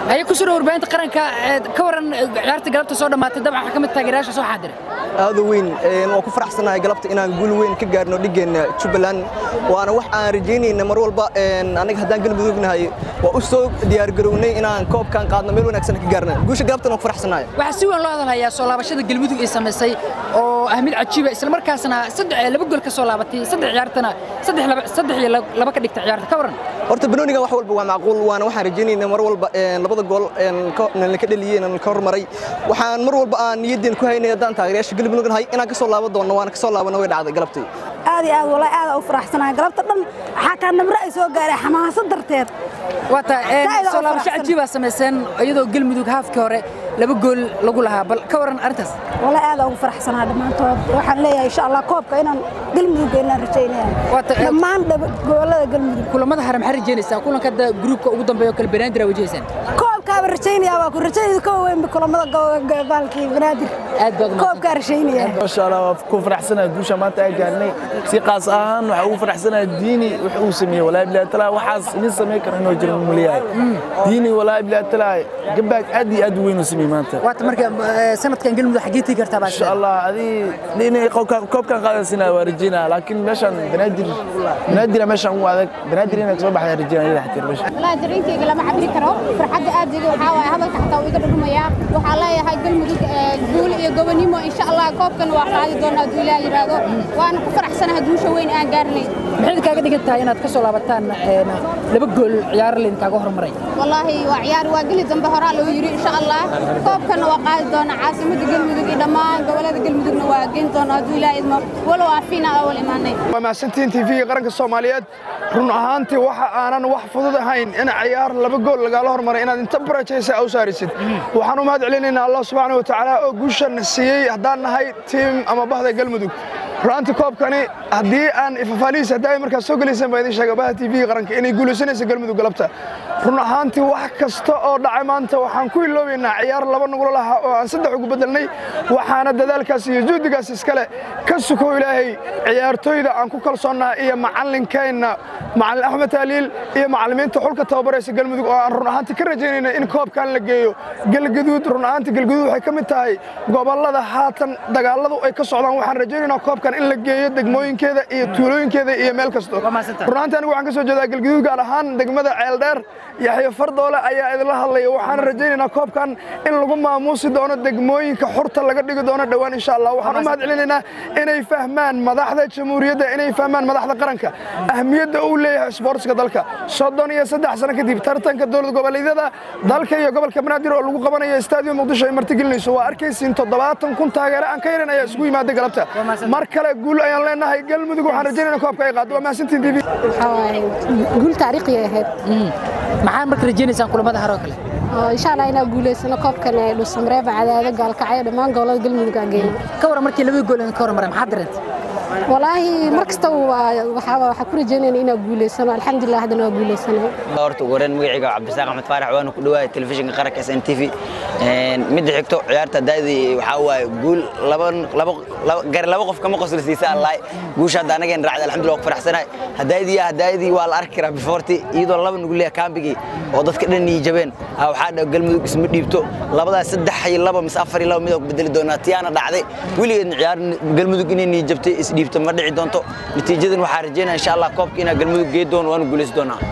haye ku sura warbaahinta qaranka ka waran ciyaarta galabta soo dhammaatay dabcan waxaa ka mid taageerayaasha soo xaadira aada weyn waan ku faraxsanahay galabta inaan guul weyn ka gaarno dhigeenna jubbaland waana wax aan rajaynayna mar walba anaga haddaan galmudugnahay waa u soo diyaargarownay inaan koobkan qaadno meel wanaagsan ka gaarna guusha galabtan waan ku faraxsanahay waxaa si weyn loo hadalhayaa soo laabashada galmudug ay samaysay oo ah mid cajiiba isla markaasna laba gool ka soo laabatay saddex ciyaartana saddex iyo laba ka dhigta ciyaarta ka waran horta banooniga wax walba waa macquul waana waxaan rajaynayna mar walba labada gool ka dhaliyeen ka hormaray waxaan mar walba aan niyaddeen ku haynay haddaan taageerayaasha galmudug nahay inaan ka soo laaban doonno waana ka soo laabana way dhacday galabtii aad iyo aad wallahi aad u faraxsanahay galabta dhan xataa namre ay soo gaaray xamaasad darteed waata soo laabasho cajiibaa samayseen iyadoo galmudug haafkii hore laba gool lagu lahaa bal ka waran arrintaas wallahi aad ugu faraxsanahay dhammaantood waxaan leeyahay insha allah koobka inaan galmudug inaan rajaynaya dhammaan gobolada galmudug kulamada hare maxaa rajaynaysaa kulanka hadda gruubka ugu dambeeya oo kale banaadir aa wajahaysaan koobkaaba rajaynaya waa ku rajayda ka weyn kulamada baalkii banaadir aad baad koobkaa rajaynaya masha allah waa ku faraxsanahay guusha maanta ay gaarnay si qaas ahaan waxa ugu faraxsanahay diini wax uu sameeyey walaahi bilahi talaa waxaas idin samayn kara inuu jiro muliyahay diini walaahi bilahi talaa gabaag aad iyo aad u weyn uu sameeyey maanta waata marka sanadkan galmudug xaggee tii kartaa baa insha allah adii inay koobkan qaadansina waa rajaynaa laakiin meeshan banaadir banaadir meeshan ugu adag banaadir inay kasoo baxdaa rajaynaa ila xatir meesha والله dareenkayga lama cabiri karo farxadda aad iga waxaa waaye hadalka xataa uu iga dhudhumaya waxaa leeyahay galmudug guul iyo gobonimo insha allah koobkan waa qaadi doonaa hadduu ilaah yidhaahdo waana ku faraxsanahay guusha weyn aan gaarnay maxay kaaga dhigan tahay inaad ka soo laabataan laba gool ciyaar laydinkaaga hormaray wallaahi waa ciyaar waa geli dambe horaa loo yidhi insha allah koobkanna waa qaadi doonaa caasimadda galmudug iyo dhammaan gobolada galmudugna waa geyn doonaa hadduu ilaah idmo walow aan fiina awal imaanay waa mahadsantiin tv-ga qaranka soomaaliyeed run ahaantii waxa aanan wax fudud ahayn in ciyaar laba gool lagaala hormaray inaad inta barajaysa aw saarisid waxaan u mahad celinaynaa allah subxaana wa tacaala oo guushan siiyey haddaan nahay tiim ama bahda galmudug runtii koobkani haddii aan ifafaalihiis haddii ay markaas soo gelayseen baa idin sheega baha tv qaranka inay guulaysanaysa galmudug galabta run ahaantii wax kasta oo dhacay maanta waxaan ku iloobaynaa ciyaar laba nugula lahaa oo aan saddex ugu bedelnay waxaana dadaalkaas iyo juhdigaas iskale ka sukow ilaahay ciyaartooyda aan ku kalsoonnaa iyo macallinkeenna macallin axmed taaliil iyo macallimiinta xulka tababaraysa galmudug oo aan run ahaantii ka rajaynayna in koobkan la geeyo galgaduud run ahaantii galgaduud waxay ka mid tahay gobollada haatan dagaalladu ay ka socdaan waxaan rajaynaynaa koobkan in la geeyo degmooyinkeeda iyo tuulooyinkeeda iyo meel kasto run ahaantii anigu waxaan ka soo jeedaa galgaduud gaar ahaan degmada ceeldheer yaxyo fardoole ayaa idinla hadlaya waxaan rajaynaynaa koobkan in lagu maamuusi doono degmooyinka xurta laga dhigi doono dhowaan insha allah waxaan u mahad celinaynaa inay fahmaan madaxda jamhuuriyadda inay fahmaan madaxda qaranka ahmiyadda uu leeyahay isboortska dalka soddon iyo saddex sano kadib tartanka dowlad goboleedyada dalka iyo gobolka banaadir oo lagu qabanayo istaadiyo muqdisho ay martigelinayso waa arkaysiin toddobaatan kun taageere aan ka yaran ayaa isugu yimaada galabta mar kale guul ayaan leenahay galmudug waxaan rajaynayna koobka ay qaado waa mahadsantiin tv guul taariikhi ahayd maxaa marka rajaynaysaan kulamada hore oo kale insha allah inaan guulaysano koobkan ee dhuusamareeba cadaado gaalkacyo dhammaan gobolada galmudug aan geyno ka waran markii labada gool ka hormaray maxaa dareentay walaahi mar kasta waxaa ku rajaynayna inaan guulaysano alxamdulilah haddana waa guulaysana horta ugu horreyn magacayga cabdisaaq axmed faarax waana ku dhawaaya telefishinka qaranka s n t v midda xigto ciyaarta daadii waxaa waaye guul gar laba qof kama qosla siisa allaay guusha hadda anageen raacday alxamdulillah waa ku faraxsanahay hadaayadii hadaayadii waa la arki karaa bifoorti iyadoo laba nugu leeya kaambigii oo dadka dhan nii jabeen waxaa dha galmudug isma dhiibto labadaas saddex iyo laba mise afar iyo laba mid oo ku bedeli doonaa tiyaana dhacday weligeedna ciyaar galmudug inay nii jabtay isdhiibto ma dhici doonto natiijadan waxaa rajaynaya insha allah koobka inaa galmudug gee doono waanu guulaysi doonaa